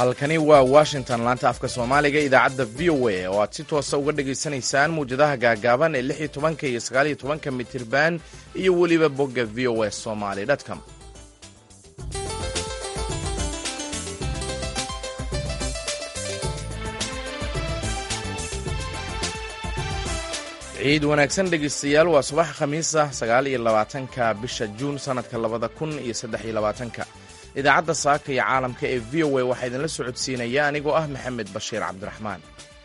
halkani waa washington laanta afka soomaaliga idaacadda v o a oo aad si toosa uga dhagaysanaysaan muwjadaha gaagaaban ee lix iyo tobanka iyo sagaal iyo tobanka mitirban iyo weliba bogga v o a somaly com ciid wanaagsan dhegaystayaal waa subax khamiisa sagaal iyo labaatanka bisha juun sannadka labada kun iyo saddex iyo labaatanka idaacadda saaka iyo caalamka ee v o a waxaa idinla socodsiinaya anigoo ah maxamed bashiir cabdiraxmaan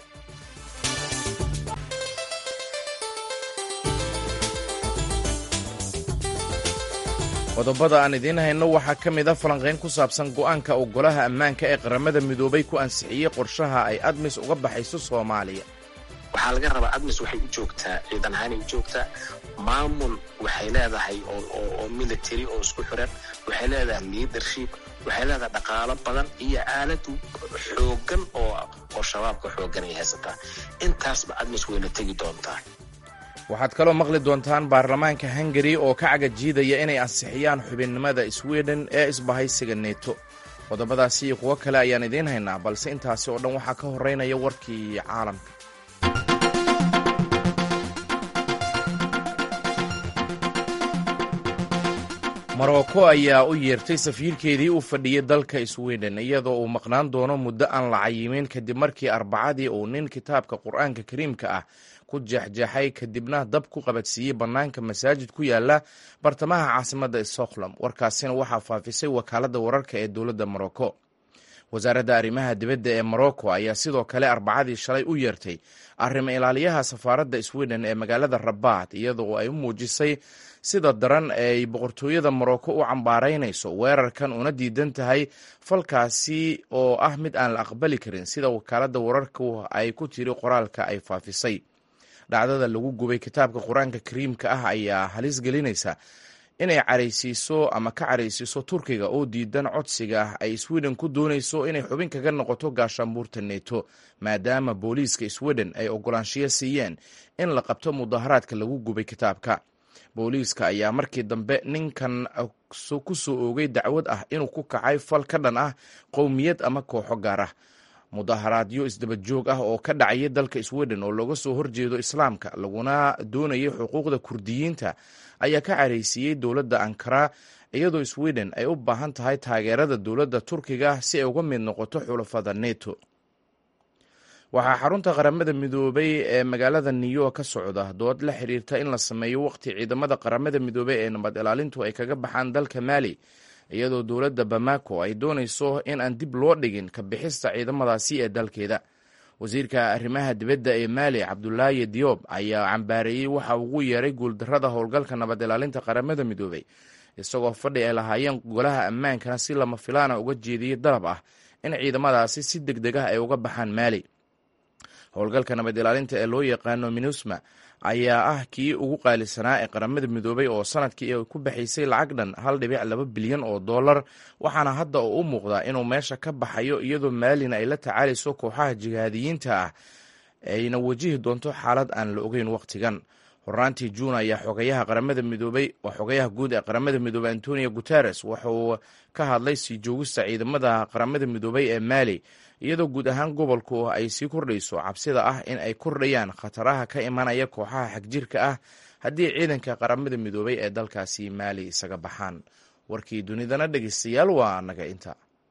qodobada aan idiin hayno waxaa ka mid a falanqayn ku saabsan go'aanka uu golaha ammaanka ee qaramada midoobay ku ansixiyey qorshaha ay admis uga baxayso soomaaliya waxaa laga rabaa admis waxay u joogtaa ciidan ahaanay u joogtaa maamul waxay leedahay oo military oo isku xiran waxay leedahay leadership waxay leedahay dhaqaalo badan iyo aalad xoogan oo shabaabka xoogan ay haysataa intaasba admis wayna tegi doontaa waxaad kaloo maqli doontaan baarlamaanka hungari oo ka cagajiidaya inay ansixiyaan xubinnimada sweden ee isbahaysiga neto qodobadaasi iyo kuwo kale ayaan idiin haynaa balse intaasi oo dhan waxaa ka horeynaya warkii caalamka morocco ayaa u yeertay safiirkeedii u fadhiyey dalka sweden iyadoo uu maqnaan doono muddo aan la cayimin kadib markii arbacadii uu nin kitaabka qur-aanka kariimka ah ku jeexjeexay kadibna dab ku qabadsiiyey bannaanka masaajid ku yaala bartamaha caasimadda stockholm warkaasina waxaa faafisay wakaaladda wararka ee dowladda morocco wasaaradda arrimaha dibadda ee morocco ayaa sidoo kale arbacadii shalay u yeertay arrimo ilaaliyaha safaaradda sweden ee magaalada rabaad iyadoo ay u muujisay sida daran ay boqortooyada morocco u cambaaraynayso weerarkan una diidan tahay falkaasi oo ah mid aan la aqbali karin sida wakaaladda wararku ay ku tiri qoraalka ay faafisay dhacdada lagu gubay kitaabka qur-aanka kariimka ah ayaa halis gelinaysa inay caraysiiso ama ka caraysiiso turkiga oo diidan codsiga ah ay sweden ku doonayso inay xubin kaga noqoto gaashaanbuurta neto maadaama booliiska sweden ay ogolaanshiyo siiyeen in la qabto mudaharaadka lagu gubay kitaabka booliiska ayaa markii dambe ninkan ku soo oogay dacwad ah inuu ku kacay fal ka dhan ah qowmiyad ama kooxo gaar ah mudaharaadyo isdaba joog ah oo ka dhacaya dalka sweden oo looga soo horjeedo islaamka laguna doonayay xuquuqda kurdiyiinta ayaa ka caraysiiyey dowladda ankara iyadoo sweden ay u baahan tahay taageerada dowladda turkiga si ay uga mid noqoto xulafada neto waxaa xarunta qaramada midoobay ee magaalada new york ka socda dood la xiriirta in la sameeyo waqti ciidamada qaramada midoobey ee nabad ilaalintu ay kaga baxaan dalka maali iyadoo dowladda bamako ay doonayso in aan dib loo dhigin ka bixista ciidamadaasi ee dalkeeda wasiirka arrimaha dibadda ee maali cabdulaahi diyoob ayaa cambaareeyey waxa ugu yeeray guuldarrada howlgalka nabad ilaalinta qaramada midoobey isagoo fadhi ay lahaayeen golaha ammaankana si lama filaana uga jeediyey dalab ah in ciidamadaasi si deg deg ah ay uga baxaan maali howlgalka nabad ilaalinta ee loo yaqaano minusma ayaa ah kii ugu qaalisanaa ee qaramada midoobay oo sanadkii ay ku baxaysay lacag dhan hal dhibic laba bilyan oo dollar waxaana hadda uu u muuqdaa inuu meesha ka baxayo iyadoo maalina ay la tacaalayso kooxaha jihaadiyiinta ah ayna wajihi doonto xaalad aan la ogeyn wakhtigan horaantii juun ayaa xogayaha qaramada midoobay oo xogayaha guud ee qaramada midoobey antonio guteres wuxuu ka hadlay sii joogista ciidamada qaramada midoobay ee maali iyadoo guud ahaan gobolku ay sii kordhayso cabsida ah in ay kordhayaan khataraha ka imanaya kooxaha xagjirka ah haddii ciidanka qaramada midoobay ee dalkaasi maali isaga baxaan warkii dunidana dhegeystayaal waa naga inta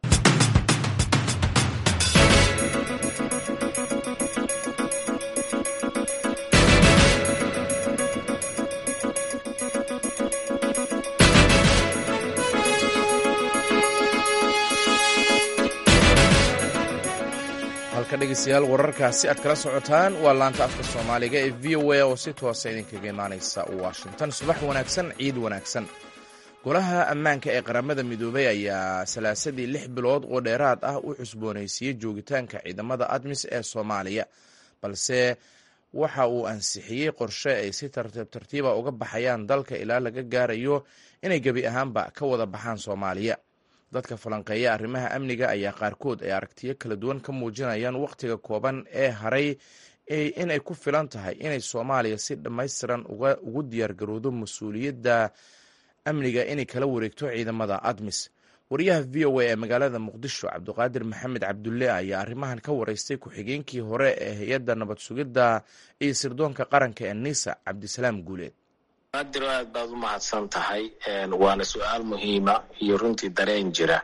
halka dhegeystayaal wararkaasi aad kala socotaan waa laanta afka soomaaliga ee v o a oo si toosa idinkaga imaaneysa washington subax wanaagsan ciid wanaagsan golaha ammaanka ee qaramada midoobay ayaa salaasadii lix bilood oo dheeraad ah u cusboonaysiiyey joogitaanka ciidamada admis ee soomaaliya balse waxa uu ansixiyey qorshe ay si tartiib tartiiba uga baxayaan dalka ilaa laga gaarayo inay gebi ahaanba ka wada baxaan soomaaliya dadka falanqeeya arrimaha amniga ayaa qaarkood ay aragtiyo kala duwan ka muujinayaan wakhtiga kooban ee haray inay ku filan tahay inay soomaaliya si dhammaystiran ugu diyaargarowdo mas-uuliyadda amniga inay kala wareegto ciidamada admis wariyaha v o a ee magaalada muqdisho cabdiqaadir maxamed cabdulle ayaa arrimahan ka wareystay ku-xigeenkii hore ee hay-adda nabad sugidda iyo sirdoonka qaranka ee nisa cabdisalaam guuleed qaadiro aad baad u mahadsan tahay waana su-aal muhiima iyo runtii dareen jira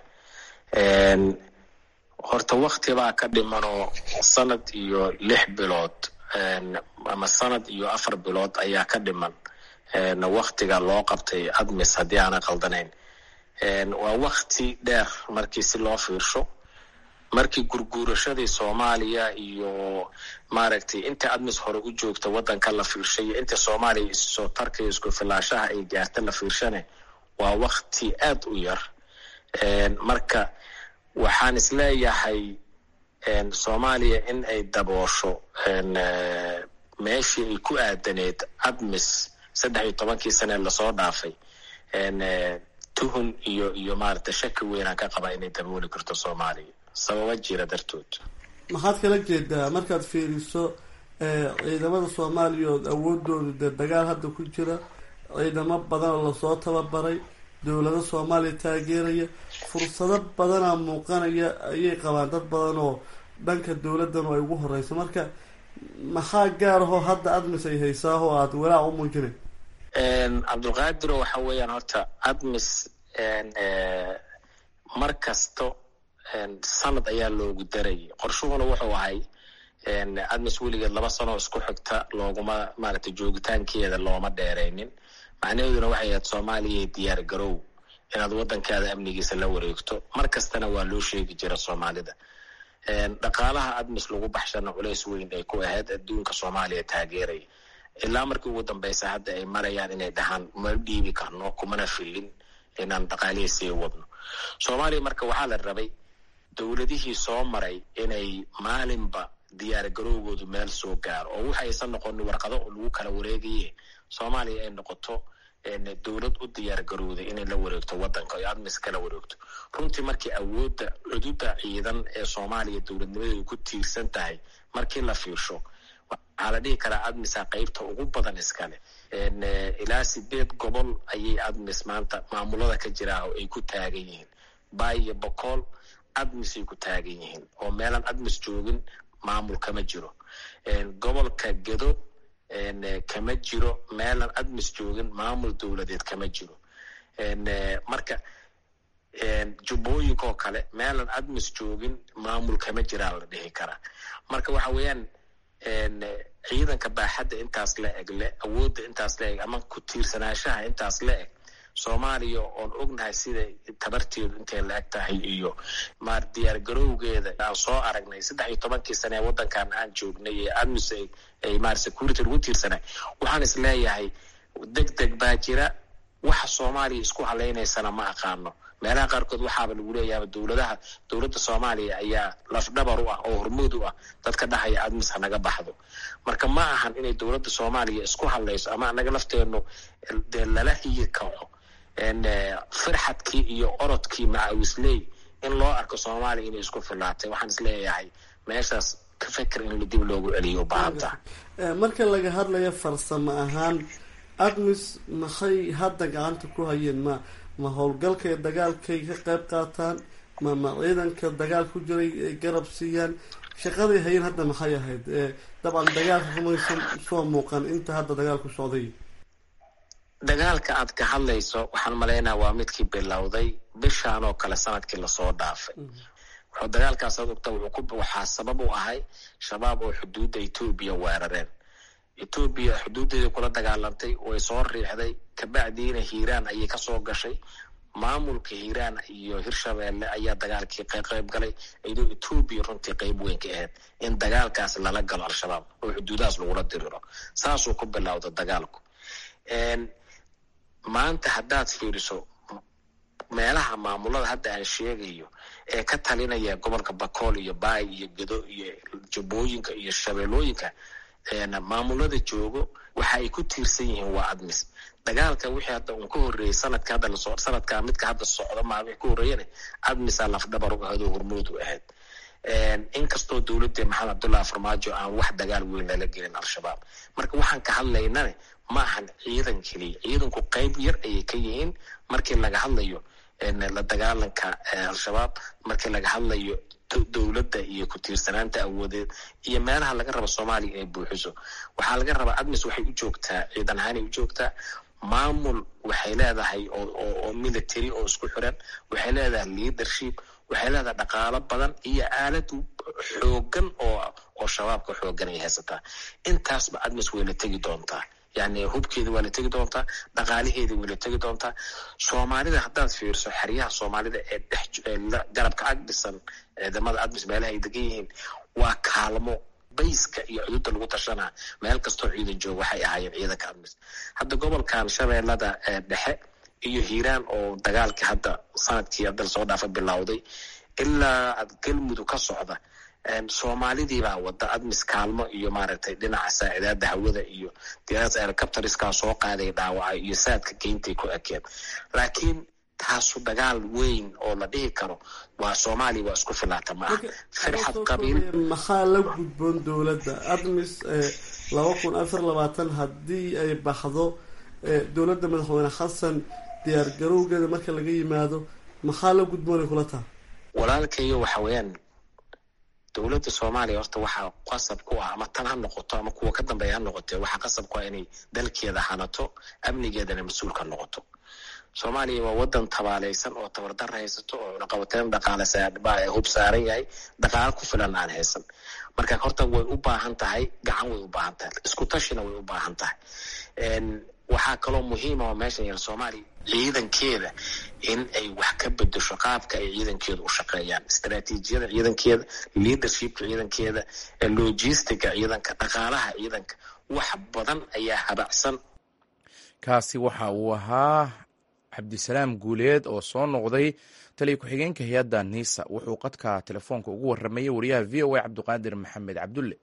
horta wakti baa ka dhimanoo sanad iyo lix bilood ama sanad iyo afar bilood ayaa ka dhiman waktiga loo qabtay admis haddii aana qaldanayn waa wakti dheer markii si loo fiirsho markii gurguurashadii soomaaliya iyo maaragtay inta admis hore u joogta waddanka la fiirshay iyo inta soomaaliya issoo tarkaiyo isku filaashaha ay gaarta la fiirshane waa wakti aad u yar marka waxaan isleeyahay soomaaliya in ay daboosho meeshii ay ku aadaneed admis saddex iyo tobankii sane lasoo dhaafay tuhun iyo iyo maaragtay shaki weynaan ka qabaa inay dabooli karto soomaaliya sababa jira dartood maxaad kala jeedaa markaad fiiriso ciidamada soomaaliya ood awoodooda dee dagaal hadda ku jira ciidamo badan oo lasoo tababaray dowlado soomaaliya taageeraya fursado badanaa muuqanaya ayay qabaan dad badan oo dhanka dowladdan ay ugu horeyso marka maxaa gaar ahoo hadda admis ay haysaa oo aada walaac u muujinay cabdulqaadiro waxa weeyaan horta admis mar kasto sanad ayaa loogu darayay qorshuhuna wuxuu ahay admis weligeed laba sanoo isku xigta looguma maaragtay joogitaankeeda looma dheeraynin macnaheeduna waxay ahayd soomaaliya diyaar garow inaad waddankaada amnigiisa la wareegto mar kastana waa loo sheegi jira soomaalida dhaqaalaha admis lagu baxshana culays weyn ay ku ahayd adduunka soomaaliya taageeraya ilaa markii ugu dambeysa hadda ay marayaan inay dhahaan ma dhiibi karno kumana filin inaan dhaqaalihii sii wadno soomaaliya marka waxaa la rabay dowladihii soo maray inay maalinba diyaar garowgoodu meel soo gaaro oo waxa aysan noqonin warqado lagu kala wareegaye soomaaliya ay noqoto dowlad u diyaar garowday inay la wareegto waddanka oy admis kala wareegto runtii markii awoodda cududa ciidan ee soomaaliya dowladnimadeedu ku tiirsan tahay markii la fiirsho waxaa la dhihi karaa admisa qeybta ugu badan iskale ilaa sideed gobol ayay admis maanta maamulada ka jiraa oo ay ku taagan yihiin bay iyo bokool admisay ku taagan yihiin oo meelaan admis joogin maamul kama jiro gobolka gedo kama jiro meelaan admis joogin maamul dowladeed kama jiro marka jubbooyinkaoo kale meelaan admis joogin maamul kama jiraa la dhihi karaa marka waxa weeyaan ciidanka baaxadda intaas la eg le awoodda intaas la eg ama ku tiirsanaanshaha intaas la eg soomaaliya oon ognahay sida tabarteedu intay la eg tahay iyo maar diyaar garowgeeda aan soo aragnay saddex iyo tobankii sane ee waddankan aan joognay ee admis ay maar security lagu tiirsanay waxaan is leeyahay deg deg baa jira waxa soomaaliya isku halaynaysana ma aqaano meelaha qaarkood waxaaba lagu leeyaaba dowladaha dowladda soomaaliya ayaa lafdhabar u ah oo hormood u ah dadka dhahaya admis hanaga baxdo marka ma ahan inay dowladda soomaaliya isku hadlayso ama anaga lafteenu dee lala hiyi kaco firxadkii iyo orodkii macawisley in loo arko soomaaliya inay isku filaatay waxaan is leeyahay meeshaas ka feker in dib loogu celiyo baahanta marka laga hadlayo farsamo ahaan admis maxay hadda gacanta ku hayeen ma ma howlgalkay dagaalkay ka qayb qaataan ma ma ciidanka dagaal ku jiray ay garab siiyaan shaqaday hayeen hadda maxay ahayd dabcan dagaalka kumaysan soo muuqan inta hadda dagaalku socday dagaalka aad ka hadlayso waxaan malaynaa waa midkii bilowday bishaan oo kale sanadkii lasoo dhaafay wuxuu dagaalkaas ad ogta waxaa sabab u ahay shabaab oo xuduudda etoobiya weerareen etoobiya xuduuddeeda kula dagaalantay way soo riixday kabacdiina hiiraan ayay kasoo gashay maamulka hiiraan iyo hirshabeelle ayaa dagaalkii qayb galay iyadoo etoobiya runtii qeyb weyn ka ahayd in dagaalkaas lala galo al-shabaab oo xuduudahaas lagula diriro saasuu ku bilowda dagaalku maanta haddaad fiiriso meelaha maamulada hadda aan sheegayo ee ka talinaya gobolka bakool iyo baay iyo gedo iyo jubbooyinka iyo shabeellooyinka maamulada joogo waxa ay ku tiirsan yihiin waa admis dagaalka wixii hadda uun ka horreeyey sanadka hadda lasoo sanadka midka hadda socda maa wixii ka horreeyana admisa lafdhabar u ahayd oo hormood u ahayd inkastoo dowladda maxamed cabdullahi farmaajo aan wax dagaal weyn lala gelin al-shabaab marka waxaan ka hadlaynane ma ahan ciidan keliya ciidanku qeyb yar ayay ka yihiin markii laga hadlayo la dagaalanka al-shabaab markii laga hadlayo dowladda iyo ku tiirsanaanta awoodeed iyo meelaha laga rabo soomaaliya inay buuxiso waxaa laga rabaa admis waxay u joogtaa ciidan ahaanay u joogtaa maamul waxay leedahay oo military oo isku xiran waxay leedahay leadership waxay leedahay dhaqaalo badan iyo aalad xoogan oo oo shabaabka xoogan ay haysataa intaasba admis way la tegi doontaa yani hubkeeda waa la tegi doontaa dhaqaalaheeda way la tegi doontaa soomaalida haddaad fiirso xeryaha soomaalida ee dhex garabka ag dhisan ciidamada admis meelaha ay degan yihiin waa kaalmo bayska iyo cududa lagu tashanaa meel kastoo ciidan jooga waxay ahaayeen ciidanka admis hadda gobolkan shabeellada dhexe iyo hiiraan oo dagaalkii hadda sanadkii hadda lasoo dhaafa bilowday ilaa galmudug ka socda soomaalidii baa wada admis kaalmo iyo maaragtay dhinaca saacidaada hawada iyo diyaarada helicopteriskaa soo qaaday dhaawaca iyo saadka geyntay ku ekeen laakiin taasu dagaal weyn oo la dhihi karo waa soomaaliya waa isku filaata ma aha firxad qabiil maxaa la gudboon dowladda admis laba kun afar labaatan haddii ay baxdo dowladda madaxweyne xasan diyaar garowgeeda marka laga yimaado maxaa la gudboonay kula taha walaalkayo waxa weeyaan dowladda soomaaliya horta waxaa qasab ku ah ama tan ha noqoto ama kuwa ka dambeeya ha noqotee waxaa qasab ku ah inay dalkeeda hanato amnigeedana mas-uul ka noqoto soomaaliya waa wadan tabaaleysan oo tabardar haysato oo cunaqabateyn dhaqaale hub saaran yahay dhaqaalo ku filan aan haysan marka horta way u baahan tahay gacan way u baahan tahay isku tashina way u baahan tahay waxaa kaloo muhiima oo meeshan yar soomaaliya ciidankeeda in ay wax ka bedesho qaabka ay ciidankeeda u shaqeeyaan istaraatiijiyada ciidankeeda leadershipka ciidankeeda logistica ciidanka dhaqaalaha ciidanka wax badan ayaa habacsan kaasi waxa uu ahaa cabdisalaam guuleed oo soo noqday taliya ku-xigeenka hay-adda niisa wuxuu qadka telefoonka ugu waramayay wariyaha v o a cabdiqaadir maxamed cabdulle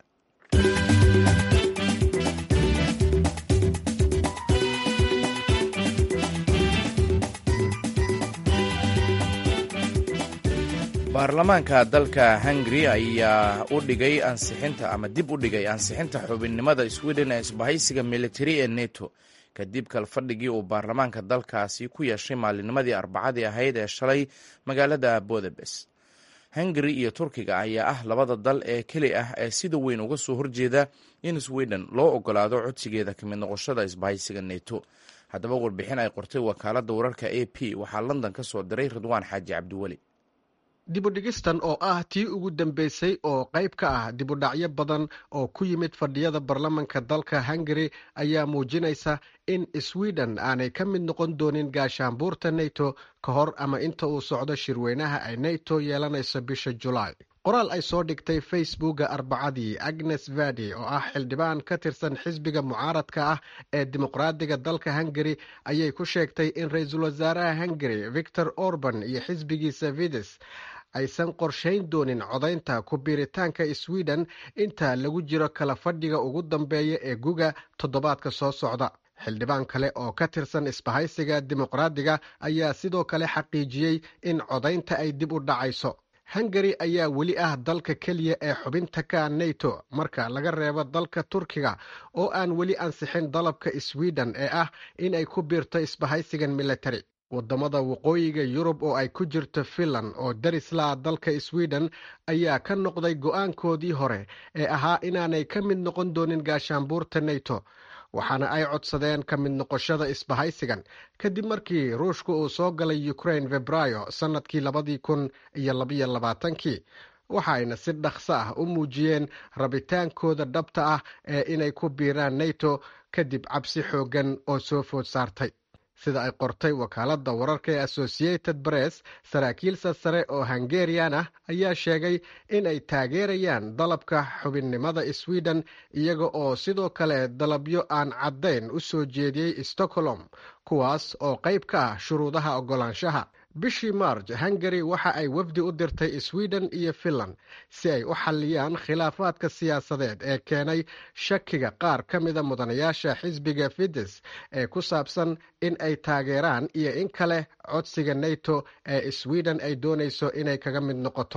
baarlamaanka dalka hungari ayaa u dhigay ansixinta ama dib u dhigay ansixinta xubinnimada sweden ee isbahaysiga militari ee neto kadib kalfadhigii uu baarlamaanka dalkaasi ku yeeshay maalinimadii arbacadii ahayd ee shalay magaalada bodabes hungari iyo turkiga ayaa ah labada dal ee keli ah ee sida weyn uga soo horjeeda in sweden loo ogolaado codsigeeda kamid noqoshada isbahaysiga neto haddaba warbixin ay qortay wakaaladda wararka a p waxaa london ka soo diray ridwaan xaaji cabdiweli dibudhigistan oo ah tii ugu dambeysay oo qayb ka ah dibudhacyo badan oo ku yimid fadhiyada baarlamanka dalka hungari ayaa muujinaysa in sweden aanay ka mid noqon doonin gaashaanbuurta neto ka hor ama inta uu socdo shirweynaha ay neto yeelanayso bisha julaay qoraal ay soo dhigtay facebooka arbacadii agnes vadi oo ah xildhibaan ka tirsan xisbiga mucaaradka ah ee dimuqraadiga dalka hungari ayay ku sheegtay in ra-iisul wasaaraha hungari victor orban iyo xisbigiisa vides aysan qorshayn doonin codaynta ku biiritaanka sweden inta lagu jiro kala fadhiga ugu dambeeya ee guga toddobaadka soo socda xildhibaan kale oo ka tirsan isbahaysiga dimuqraadiga ayaa sidoo kale xaqiijiyey in codaynta ay dib u dhacayso hungari ayaa weli ah dalka keliya ee xubinta ka neto marka laga reebo dalka turkiga oo aan weli ansixin dalabka sweden ee ah in ay ku biirto isbahaysigan military wadamada waqooyiga yurub oo ay ku jirto finland oo darislaa dalka sweden ayaa ka noqday go-aankoodii hore ee ahaa inaanay ka mid noqon doonin gaashaanbuurta neto waxaana ay codsadeen ka mid noqoshada isbahaysigan kadib markii ruushka uu soo galay ukraine februaayo sannadkii labadii kun iyo labaiyo labaatankii waxaayna si dhaqso ah u muujiyeen rabitaankooda dhabta ah ee inay ku biiraan neto kadib cabsi xooggan oo soo food saartay sida ay qortay wakaaladda wararka ee associated press saraakiil sarsare oo hungarian ah ayaa sheegay in ay taageerayaan dalabka xubinnimada sweden iyaga oo sidoo kale dalabyo aan caddayn u soo jeediyey stockholm kuwaas oo qayb ka ah shuruudaha oggolaanshaha bishii marj hungari waxa ay wafdi u dirtay sweden iyo finland si ay u xalliyaan khilaafaadka siyaasadeed ee keenay shakiga qaar ka mida mudanayaasha xisbiga fides ee ku saabsan in ay taageeraan iyo in kale codsiga neto ee sweden ay doonayso inay kaga mid noqoto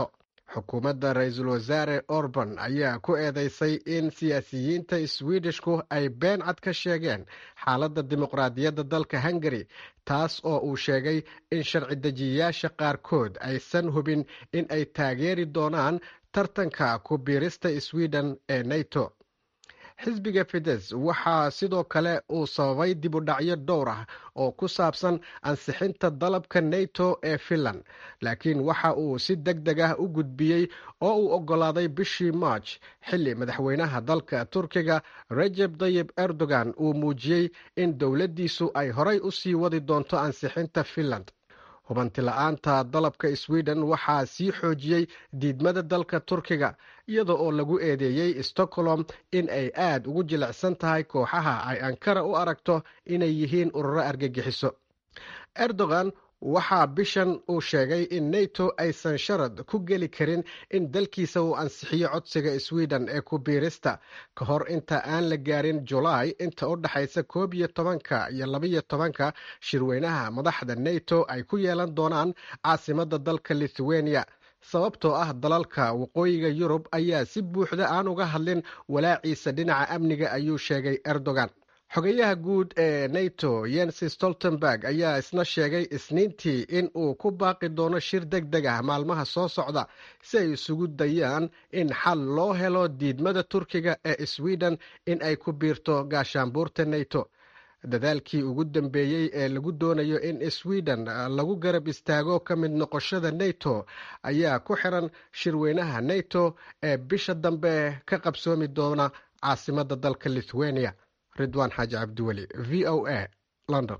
xukuumadda ra-iisul wasaare orban ayaa ku eedeysay in siyaasiyiinta swidishku ay been cad ka sheegeen xaaladda dimuqraadiyadda dalka hungari taas oo uu sheegay in sharci dejiyayaasha qaarkood aysan hubin in ay taageeri doonaan tartanka ku biirista sweden ee nato xisbiga fides waxaa sidoo kale uu sababay dib u dhacyo dhowr ah oo ku saabsan ansixinta dalabka nato ee finland laakiin waxa uu si deg deg ah u gudbiyey oo uu oggolaaday bishii march xilli madaxweynaha dalka turkiga rajeb tayib erdogan uu muujiyey in dowladdiisu ay horay u sii wadi doonto ansixinta finland hubanti la-aanta dalabka sweden waxaa sii xoojiyey diidmada dalka turkiga iyada oo lagu eedeeyey stockholm in ay aad ugu jilicsan tahay kooxaha ay ankara u aragto inay yihiin ururo argagixiso erdogan waxaa bishan uu sheegay in nato aysan sharad ku geli karin in dalkiisa uu ansixiyo codsiga sweden ee ku biirista ka hor inta aan la gaarin julaay inta u dhexaysa koob iyo tobanka iyo labaiyo tobanka shirweynaha madaxda nato ay ku yeelan doonaan caasimadda dalka lithuania sababtoo ah dalalka waqooyiga yurub ayaa si buuxda aan uga hadlin walaaciisa dhinaca amniga ayuu sheegay erdogan xogayaha guud ee nato yensi stoltenberg ayaa isna sheegay isniintii in uu ku baaqi doono shir deg deg ah maalmaha soo socda si ay isugu dayaan in xal loo helo diidmada turkiga ee sweden in ay ku biirto gaashaanbuurta nato dadaalkii ugu dambeeyey ee lagu doonayo in sweden lagu garab istaago ka mid noqoshada nato ayaa ku xiran shirweynaha nato ee bisha dambe ka qabsoomi doona caasimadda dalka lithuania ridwaan xaaji cabdiweli v o a london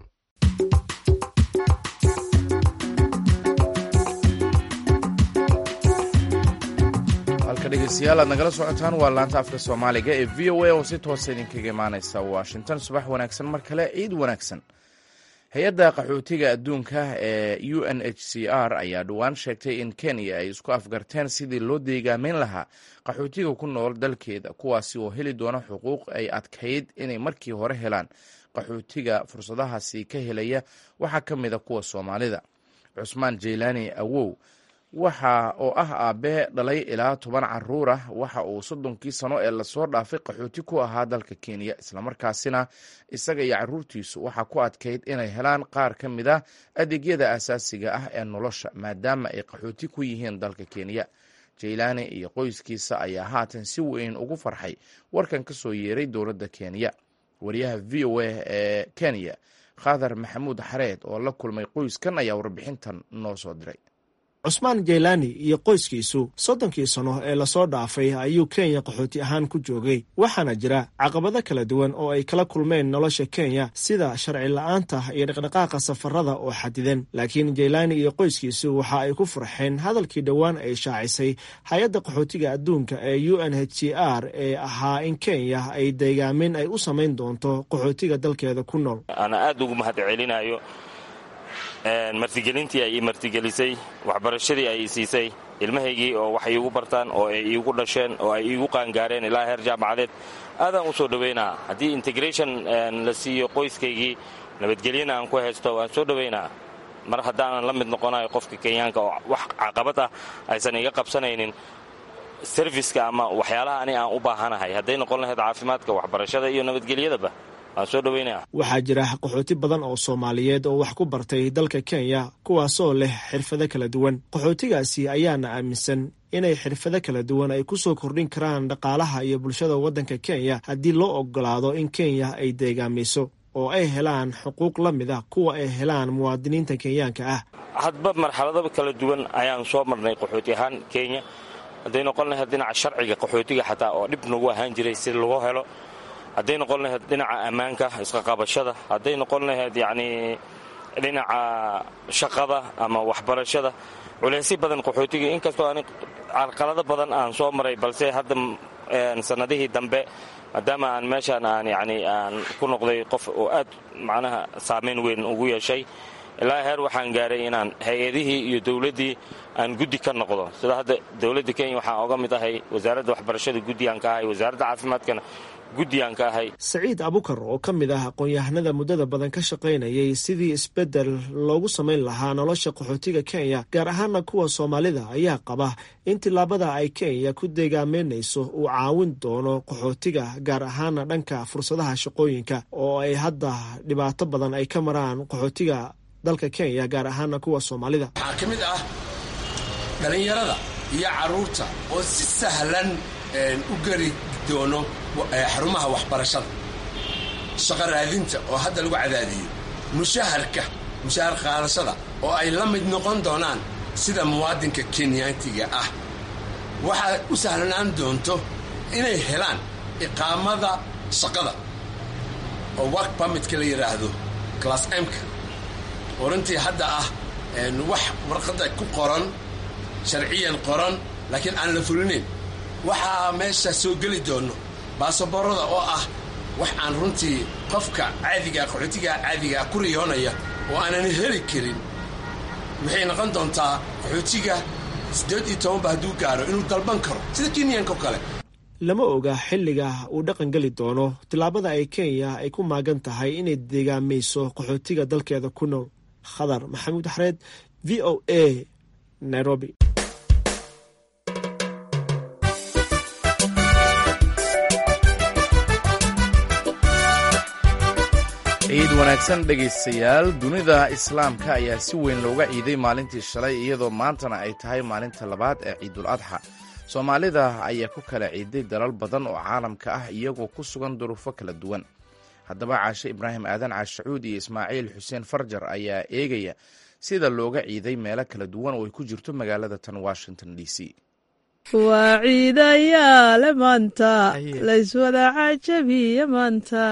halka dhegeystayaal aad nagala socotaan waa laanta afka soomaaliga ee v o a oo si toosa idinkaga imaaneysa washington subax wanaagsan mar kale ciid wanaagsan hay-adda qaxootiga adduunka ee u n h c r ayaa dhowaan sheegtay in kenya ay isku afgarteen sidii loo deegaameyn lahaa qaxootiga ku nool dalkeeda kuwaasi oo heli doona xuquuq ay adkayd inay markii hore helaan qaxootiga fursadahaasi ka helaya waxaa ka mid a kuwa soomaalida cusmaan jeylaani awow waxa oo ah aabe dhalay ilaa toban caruur ah waxa uu soddonkii sano ee lasoo dhaafay qaxooti ku ahaa dalka kenya islamarkaasina isaga iyo caruurtiisu waxaa ku adkayd inay helaan qaar ka mid a adeegyada asaasiga ah ee nolosha maadaama ay qaxooti ku yihiin dalka kenya jaylaani iyo qoyskiisa ayaa haatan si weyn ugu farxay warkan ka soo yeeray dowladda kenya wariyaha v o a ee kenya khadar maxamuud xareed oo la kulmay qoyskan ayaa warbixintan noo soo diray cusmaan jaylaani iyo qoyskiisu soddonkii sano ee lasoo dhaafay ayuu kenya qaxooti ahaan ku joogay waxaana jira caqabado kala duwan oo ay kala kulmeen nolosha kenya sida sharci la-aanta iyo dhaqdhaqaaqa safarada oo xadidan laakiin jaylaani iyo qoyskiisu waxa ay ku farxeen hadalkii dhowaan ay shaacisay hay-adda qaxootiga adduunka ee u n h c r ee ahaa in kenya ay deegaamin ay u samayn doonto qaxootiga dalkeeda ku nool martigelintii ay ii martigelisay waxbarashadii ay ii siisay ilmahaygii oo wax iigu bartaan oo ay iigu dhasheen oo ay iigu qaangaareen ilaa heer jaamacadeed aadaan u soo dhowaynaa haddii integration la siiyo qoyskaygii nabadgelyana aan ku haysto waan soo dhowaynaa mar haddaanan la mid noqonayo qofka kenyaanka oo wax caqabad ah aysan iga qabsanaynin serviska ama waxyaalaha ani aan u baahanahay hadday noqon lahayd caafimaadka waxbarashada iyo nabadgelyadaba waxaa jira qaxooti badan oo soomaaliyeed oo wax ku bartay dalka kenya kuwaasoo leh xirfado kala duwan qaxootigaasi ayaana aaminsan inay xirfado kala duwan ay ku soo kordhin karaan dhaqaalaha iyo bulshada waddanka kenya haddii loo ogolaado in kenya ay deegaamayso oo ay helaan xuquuq la mid ah kuwa ay helaan muwaadiniinta kenyaanka ah hadba marxalado kala duwan ayaan soo marnay qaxooti ahaan kenya hadday noqon lahayd dhinaca sharciga qaxootiga xataa oo dhib nagu ahaan jiray si lagu helo hadday noqon lahayd dhinaca ammaanka isqaqabashada hadday noqon lahayd yacnii dhinaca shaqada ama waxbarashada culeysyo badan qaxootiga inkastoo ani carqalado badan aan soo maray balse hadda sannadihii dambe maadaama aan meeshaan aan yacni aan ku noqday qof oo aad macnaha saamayn weyn ugu yeeshay ilaa heer waxaan gaaray inaan hay-adihii iyo dowladdii aan guddi ka noqdo sida hadda dowladda kenya waxaan oga mid ahay wasaaradda waxbarashada guddi aan ka ahay wasaaradda caafimaadkana guddiyaan ka ahay saciid abukar oo ka mid ah aqoon-yahanada muddada badan ka shaqaynayay sidii isbeddel loogu samayn lahaa nolosha qaxootiga kenya gaar ahaana kuwa soomaalida ayaa qaba in tillaabada ay kenya ku deegaameynayso uu caawin doono qaxootiga gaar ahaana dhanka fursadaha shaqooyinka oo ay hadda dhibaato badan ay ka maraan qaxootiga dalka kenya gaar ahaana kuwa soomaalida waxaa ka mid ah dhallinyarada iyo carruurta oo si sahlan u geli doono xarumaha waxbarashada shaqo raadinta oo hadda lagu cadaadiyey mushaharka mushahar qaadashada oo ay la mid noqon doonaan sida muwaadinka kenyaantiga ah waxaa u sahlanaan doonto inay helaan iqaamada shaqada oo work permitka la yidhaahdo class mka oo runtii hadda ah wax warqadda ku qoran sharciyan qoran laakiin aan la fulinayn waxaa meesha soo geli doono baasaboorada oo ah wax aan runtii qofka caadigaa qaxootigaa caadigaa ku riyoonaya oo aanan heli karin waxay noqon doontaa qaxootiga siddeed iyo tobanba hadduu gaaro inuu dalban karo sida kenyanka o kale lama oga xilliga uu dhaqan geli doono tillaabada ay kenya ay ku maagan tahay inay deegaamayso qaxootiga dalkeeda ku nool khadar maxamuud xareed v o a nairobi ciid wanaagsan dhegaystayaal dunida islaamka ayaa si weyn looga ciiday maalintii shalay iyadoo maantana ay tahay maalinta labaad ee ciidul adxa soomaalida ayaa ku kala ciiday dalal badan oo caalamka ah iyagoo ku sugan duruufo kala duwan haddaba caashe ibraahim aadan caashacuud iyo ismaaciil xuseen farjar ayaa eegaya sida looga ciiday meelo kala duwan oo ay ku jirto magaalada tan washington d c waa ciidayaale maanta layswada cajabiya maanta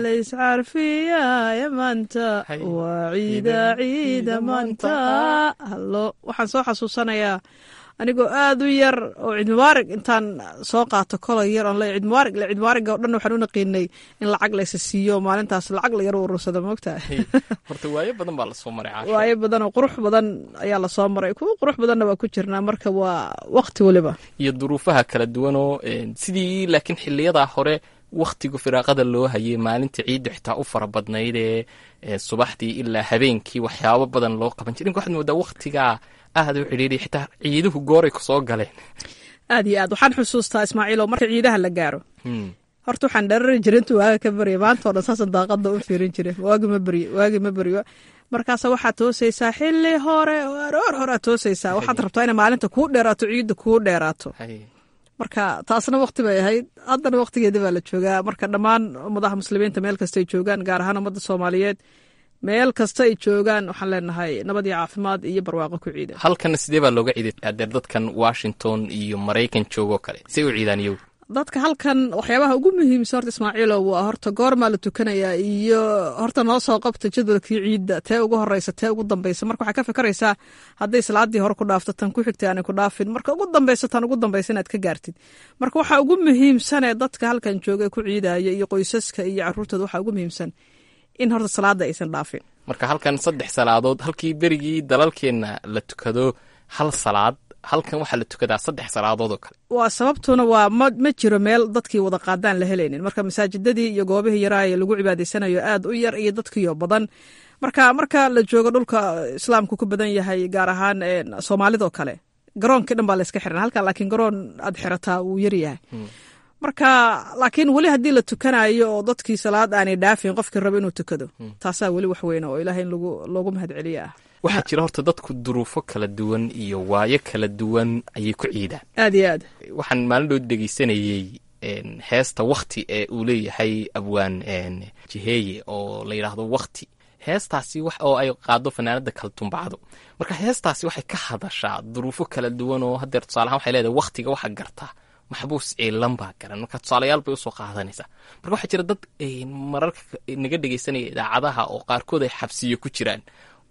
layscarfiyaaya maanta waa ciida ciida maanta hallo waxaan soo xasuusanayaa anigoo aad u yar oo ciid mubaarig intaan soo qaato kolay yar oon le ciid mubaarig le ciid mubaariga o dhan waxaan u naqiinay in lacag laysa siiyo maalintaas lacag la yar urursada moogtaa horta waayo badan baa lasoo maray caasha waayo badan oo qurux badan ayaa lasoo maray kuwa qurux badanna waa ku jirnaa marka waa waqti weliba iyo duruufaha kala duwanoo sidii laakiin xiliyadaa hore wakhtiga firaaqada loo hayay maalinta ciidda xitaa u fara badnayd ee subaxdii ilaa habeenkii waxyaabo badan loo qaban jir inka waxaad moodaa wakhtigaa aad u cidhiidhay xitaa ciiduhu gooray ku soo galeen aad iyo aad waxaan xusuustaa ismaaciilo marka ciidaha la gaaro horta waxaan dharari jira intuu waaga ka barya maanta o dhan saasan daaqada u fiirin jire waagi ma beryo waagi ma beryo markaasa waxaad toosaysaa xili hore aroor hore aad toosaysaa waxaad rabtaa inay maalinta kuu dheeraato ciidda kuu dheeraato marka taasna wakti bay ahayd haddana waktigeeda baa la joogaa marka dhammaan ummadaha muslimiinta meel kasta ay joogaan gaar ahaan ummadda soomaaliyeed meel kasta ay joogaan waxaan leenahay nabad iyo caafimaad iyo barwaaqo ku ciida halkana sidee baa looga ciiday adeer dadkan washington iyo maraykan joogoo kale say u ciidaan iyagu dadka halkan waxyaabaha ugu muhiimsan horta ismaaciilo waa horta goormaa la tukanayaa iyo horta noo soo qabta jadwalkii ciidda tee ugu horeysa tee ugu dambeysa marka waxaa ka fikraysaa hadday salaadii hore ku dhaafto tan ku xigtay aanay ku dhaafin marka ugu dambeysa tan ugu dambeysa inaad ka gaartid marka waxaa ugu muhiimsanee dadka halkan jooga ku ciidaya iyo qoysaska iyo caruurtooda waxaa ugu muhiimsan in horta salaada aysan dhaafin marka halkan saddex salaadood halkii berigii dalalkeenna la tukado hal salaad halkan waxaa la tukadaa saddex salaadood oo kale waa sababtuna waa ma ma jiro meel dadkii wada qaadaan la helaynin marka masaajidadii iyo goobihii yaraaye lagu cibaadaysanayo aad u yar iyo dadkiio badan marka marka la joogo dhulka islaamku ku badan yahay gaar ahaan soomaalidoo kale garoonkii dhan baa layska xiran halkan laakiin garoon aad xirataa wuu yaryahay marka laakiin weli haddii la tukanayo oo dadkii salaad aanay dhaafin qofkii rabo inuu tukado taasaa weli wax weyna oo ilahay in loogu mahadceliye ah waxaa jira horta dadku duruufo kala duwan iyo waayo kala duwan ayay ku ciidaan aad iyo aad waxaan maalin dhood dhegeysanayey heesta wakti ee uu leeyahay abwaan jiheeye oo la yidhaahdo wakti heestaasi wax oo ay qaado fanaanada kaltumbacdo marka heestaasi waxay ka hadashaa duruufo kala duwan oo hadeer tusaalahaan waxay leedahay waktiga waxa gartaa maxbuus ciilan baa garan marka tusaalayaal bay usoo qaadanaysaa marka waxaa jira dad mararka naga dhegeysanaya idaacadaha oo qaarkood ay xabsiyo ku jiraan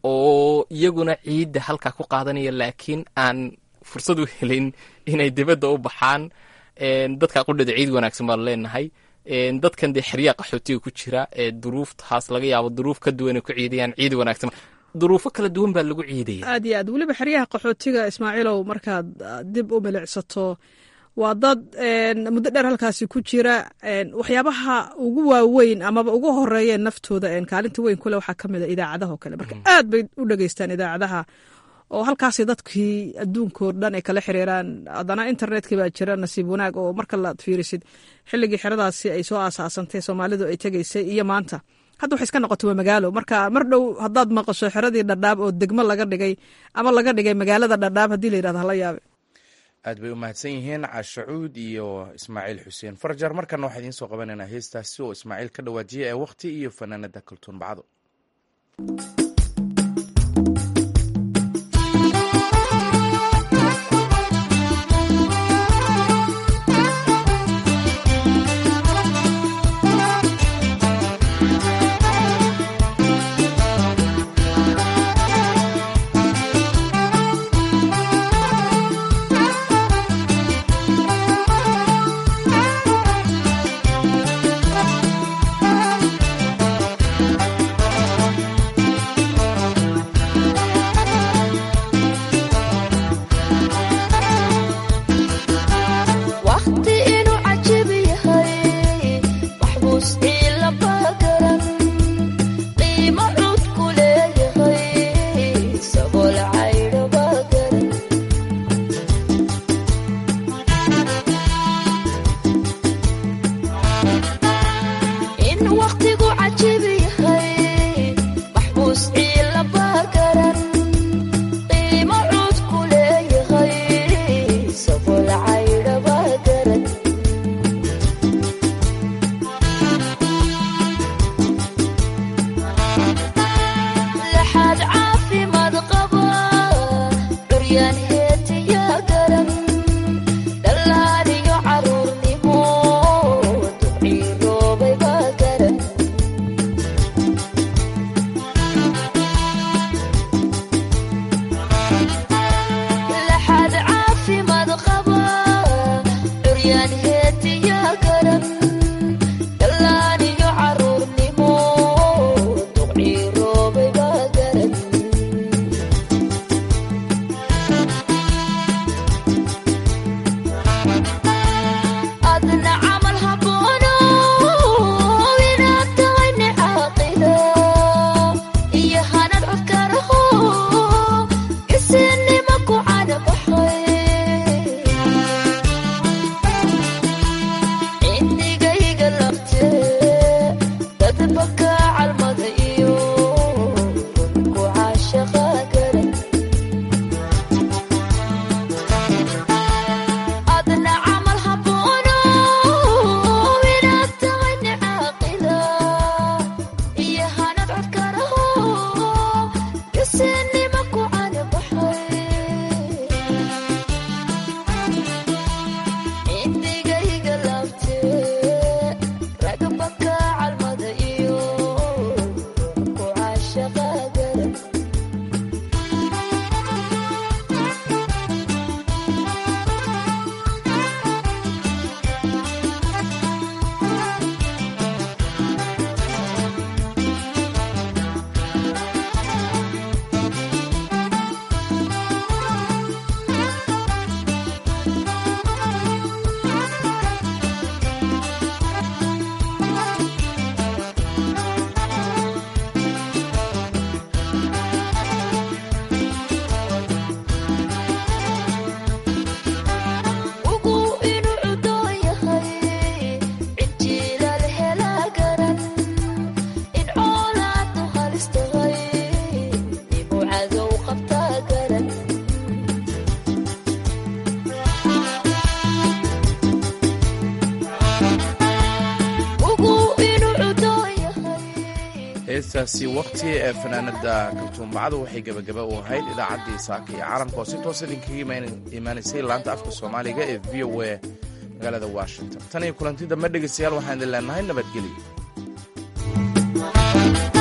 oo iyaguna ciidda halkaa ku qaadanaya laakiin aan fursad u helin inay dibadda u baxaan dadka qudhada ciid wanaagsan baan leenahay dadkan dee xeryaa qaxootiga ku jira ee duruuftaas laga yaabo duruuf ka duwan ay ku ciidayaan ciid wanaagsan duruufo kala duwan baa lagu ciidaya aad iyo aad weliba xeryaha qaxootiga ismaaciilow markaad dib u milicsato waa dad muddo dheer halkaasi ku jira waxyaabaha ugu waaweyn amaba ugu horeeyeen naftooda kaalinta weyn kule waxaa kamid a idaacadaha oo kale marka aad bay u dhegeystaan idaacadaha oo halkaasi dadkii adduunkao dhan ay kala xiriiraan haddana internetkii baa jira nasiib wanaag oo marka laad fiirisid xilligii xeradaasi ay soo aasaasantay soomaalidu ay tegeysay iyo maanta hadda waxay iska noqotay waa magaalo marka mar dhow haddaad maqasho xeradii dhadhaab oo degmo laga dhigay ama laga dhigay magaalada dhadhaab haddii la yidhahdo hala yaabe aad bay u mahadsan yihiin cashacuud iyo ismaaciil xuseen farjar markana waxaa idiin soo qabanaynaa heestaasi oo ismaaciil ka dhawaajiyay ee wakhti iyo fanaanada kaltuun bacdo heestaasi waqti ee fanaanada kaltuumbacadu waxay gebagaba u ahayd idaacaddii saaka iyo caalamka oo si toos idinkaga imaanaysay laanta afka soomaaliga ee v o a magaalada washington tan iyo kulanti dambe dhegeystayaal waxaan idin leenahay nabadgelyo